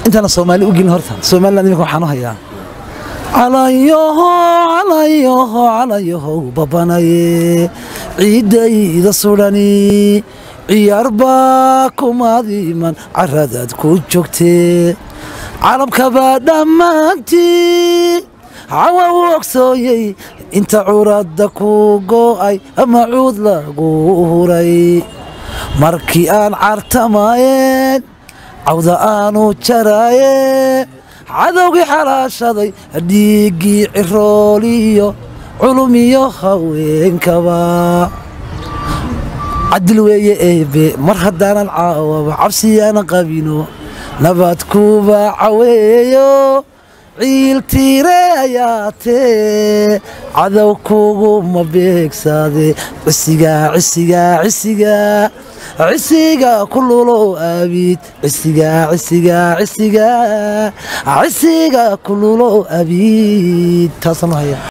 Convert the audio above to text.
intaana soomaali u gelin horta somaliland iminka waxaan u hayaa calayoho calayoho calayohow babanaye ciiddayda sudhani ciyaar baa kumaadiman caradaad ku joogtee calabkabaa dhammaantii cawa u ogsooyey inta curadda ku go'ay ama cuud lagu huray markii aan cartamaayeen cawda aanu jaraaye cadowgii xalaashaday dhiiggii cirooliyo culumiyo haweenkaba cadil weeye eebe mar haddaanan caawaba cabsiyaana qabino nabad kuba caweeyo ciiltiire ayaatee cadow kuguma beegsaade cisigaa cisigaa cisigaa cisiga kululow abiid cisigaa cisigaa cisigaa cisiga kululow abiid taasaan u haya